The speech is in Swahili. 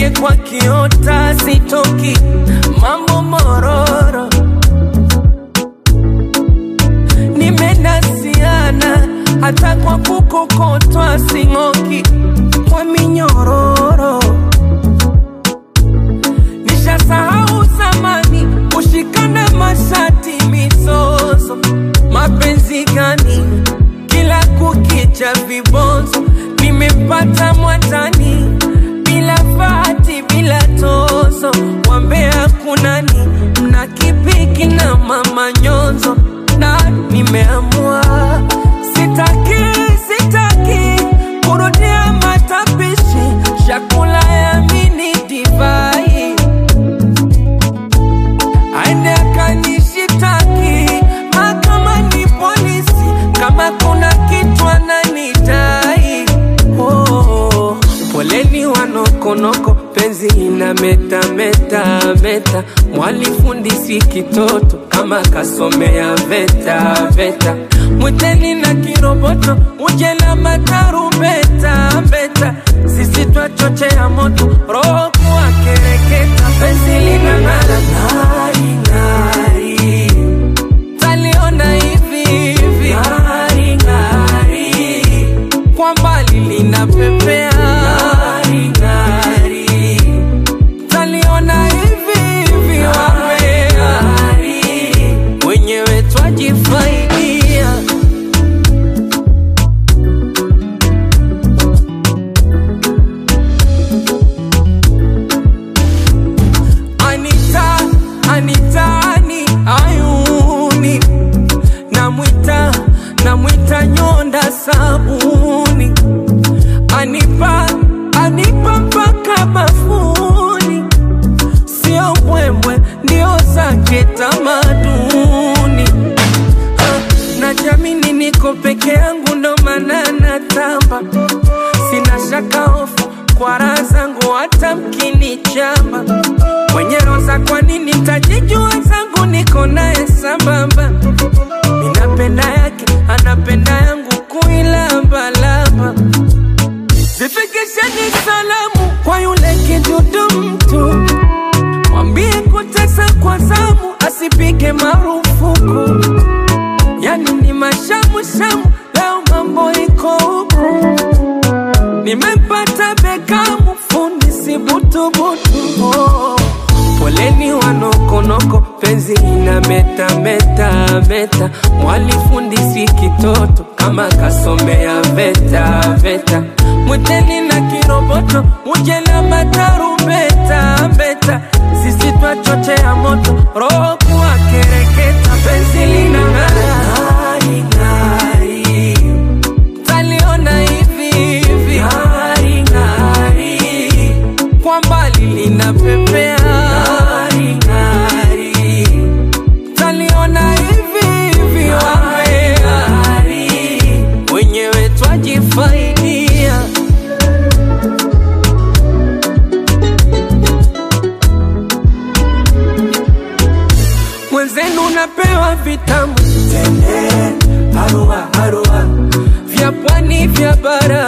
ndege kwa kiota sitoki, mambo mororo, nimenasiana hata kwa kukokotwa sing'oki, kwa minyororo nishasahau zamani kushikana mashati mizozo, mapenzi gani kila kukicha vibonzo, nimempata mwatani bila fati bila tozo, wambea kunani mna kipiki na mama nyonzo, na nimeamua sitaki sitaki kurudia matapishi chakula ya mini divai aende akanishitaki mahakamani polisi kama kuna kitu ananidai oh, poleni wanokonoko penzi ina meta meta meta mwalifundisi kitoto kama kasomea veta veta mwiteni na kiroboto uje na matarumbeta beta sisi twachochea moto roho kuwa kereketa penzi lina ng'ara ng'ari ng'ari taliona hivi hivi ng'ari ng'ari kwa mbali linapepea ng'ari ng'ari taliona hivi hivi wambea wenyewe twajifaidia Anita, Anitani, ayuni namwita, namwita nyonda sabuni, anipa, anipa mpaka bafuni, sio mbwembwe, ndio zake tamaduni. Ah, Najamini niko peke yangu, ndo maana natamba, sina shaka hofu kwa raha zangu, hata mkinichamba mwenye roza, kwa nini tajijua zangu, niko naye sambamba, minapenda yake, anapenda yangu, kuilambalamba zifikisheni salamu kwa yule kidudu mtu, mwambie kutesa kwa zamu, asipige marufuku yani ni mashamushamu, leo mambo iko huku, nimempata Bekamu, fundi si butubutu. Oh, poleni wanokonoko, penzi ina meta meta meta, mwalifundisi kitoto kama kasomea veta veta, mwiteni na kiroboto, muje na matarumbeta beta, sisi twachochea moto, roho kuwa kereketa, penzi lina ng'ari ng'ari, taliona hivi hivi ng'ari ng'ari, kwa mbali linapepea ng'ari ng'ari, taliona hivi hivi wambea wenyewe twajifaidia. mwenzenu unapewa vitamu tende harua harua vya pwani vya bara